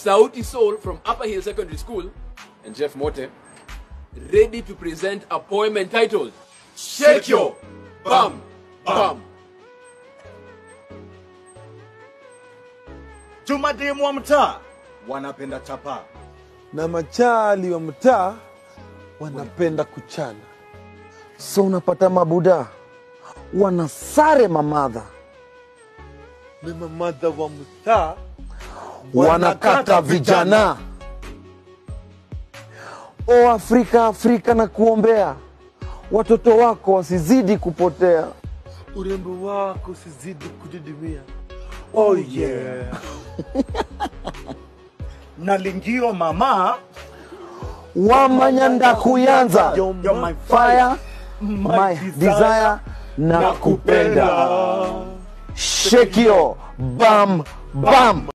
Sauti Soul from Upper Hill Secondary School and Jeff Mote ready to present a poem entitled Shake Your Bum Bum. Tumademu wa mtaa wanapenda chapa. na machali wa mtaa wanapenda kuchana. so unapata mabuda wanasare mamadha Na mamadha wa mtaa wanakata vijana o afrika afrika na kuombea watoto wako wasizidi kupotea urembo wako usizidi kudidimia. Oh yeah. Na lingio mama wamanyanda kuyanza You're my fire my desire na kupenda shekio bam bam